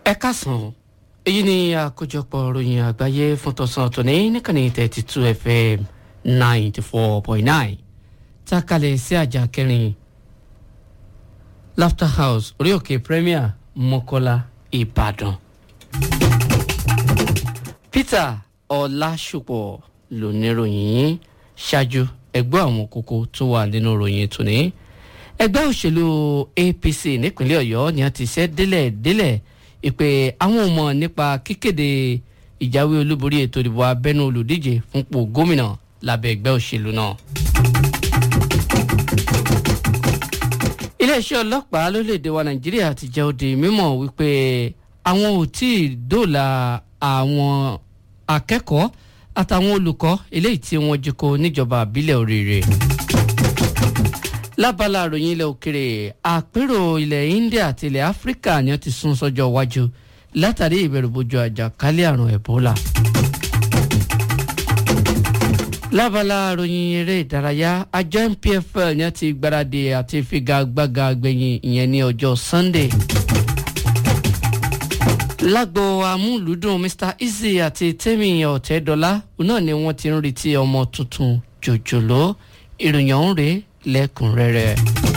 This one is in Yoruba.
ẹ káàsán èyí ni àkójọpọ̀ ròyìn àgbáyé fún tọ̀sán tòní níkànnì thirty two fm ninety four point nine tákàlẹ̀ sí àjà kẹrin laughter house orí òkè premier mọ́kọ́lá ìbàdàn. peter ọlásùpọ̀ lóníròyìn yìí ṣáájú ẹgbẹ́ àwọn kókó tó wà nínú ròyìn tòní ẹgbẹ́ òṣèlú apc nípínlẹ̀ ọ̀yọ́ ni a ti ṣẹ́ délẹ̀ délẹ̀ ìpè àwọn ò mọ̀ nípa kíkéde ìjáwé olúborí ètò ìdìbò abẹ́nú olùdíje fúnpò gómìnà lábẹ́ ẹgbẹ́ òṣèlú náà. iléeṣẹ́ ọlọ́pàá lórílẹ̀‐èdè wa nàìjíríà ti jẹ́ òde mímọ̀ wípé àwọn ò tí ì dóòlà àwọn akẹ́kọ̀ọ́ àtàwọn olùkọ́ eléyìí tí wọ́n jí kó níjọba àbílẹ̀ oríire lábala àròyìn ilẹ̀ òkèrè àpérò ilẹ̀ india àti ilẹ̀ áfíríkà ni wọ́n ti sún sọ́jọ́ iwájú látàrí ìbẹ̀rùbojo àjàkálẹ̀ àrùn ebola. lábala àròyìn eré ìdárayá àjọ npfl ni wọ́n ti gbáradì àti figagbága gbẹ̀yìn ìyẹn ní ọjọ́ sunday. lágbo amúlùúdùn mr easy àti tẹ́mi ọ̀tẹ́dọ́lá náà ni wọ́n ti ń retí ọmọ tuntun jòjòló ìròyìn ọ̀hún rèé lẹ́kùnrẹ́rẹ́.